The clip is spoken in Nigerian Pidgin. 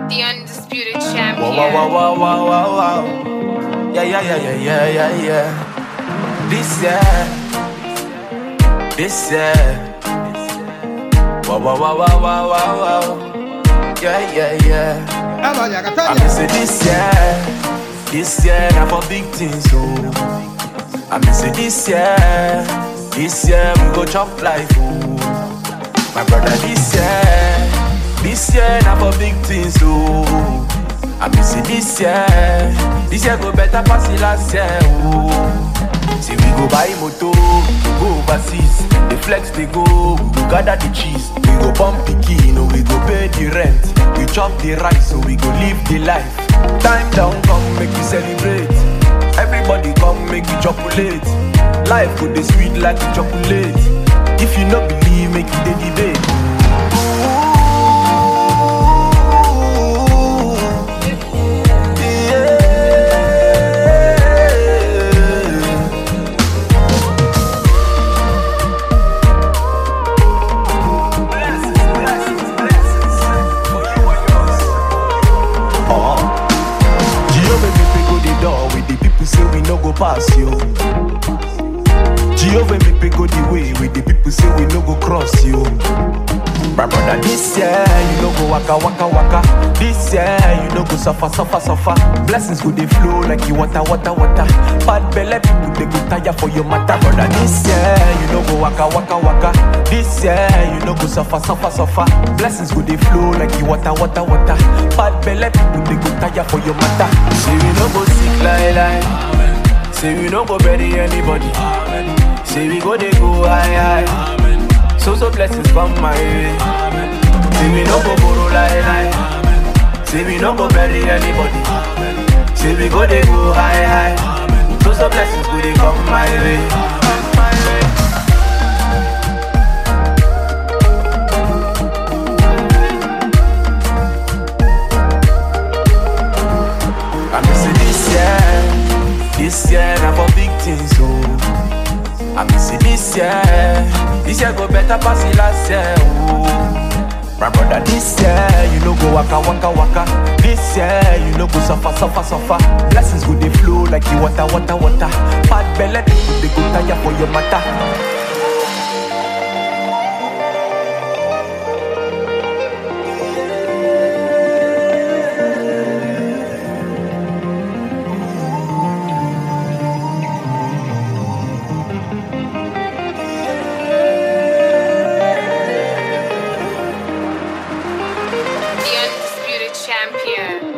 The undisputed Wow, champion. wow, wow, wow, wow, wow, wow. Yeah, yeah, yeah, yeah, yeah, yeah, yeah. This year, this year. Wow, wow, wow, wow, wow, wow, wow. Yeah, yeah, yeah. Ela I Catania. miss it this year, this year, now for big things, oh. I miss it this year, this year we go chop life, oh. My brother, this year, this year now for big things, oh. I miss it this year, this year go better pass the last year, oh. Say we go buy moto, we go overseas, the flex they go, we go gather the cheese, we go pump the key, no we go pay the rent, we chop the rice, so we go live the life. Time down, come make we celebrate. Everybody come make you chocolate. Life go dey sweet like chocolate. If you no believe, make you dey debate. Ooh, yeah. Jehovah make we go the door with the people say we no go pass you. Jehovah make we go the way with the people say we no go cross you. My brother, this year you no go waka waka waka. This year you no go suffer suffer suffer. Blessings go they flow like you water water water. Bad belly people they go tire for your matter. Brother, this year you no go waka waka waka. This year you no go suffer suffer suffer. Blessings go they flow like you water water water. Bad belly people they go tire for your matter. Say we no go sick like lie. Say we no go bury anybody. Say we go they go high high. So so blessings come my way. Say we no go borrow lie lie. Say we no go bury anybody. Say we go they go high high. So so blessings go they come my way. My way. I miss it this year, this year now for big things, oh. I miss it this year, this year go better pass the last year, oh. My brother, this year you no go waka waka waka. This year you no go suffer suffer suffer. Blessings go they flow like you water water water. Bad belly people they go tire for your matter. The undisputed champion.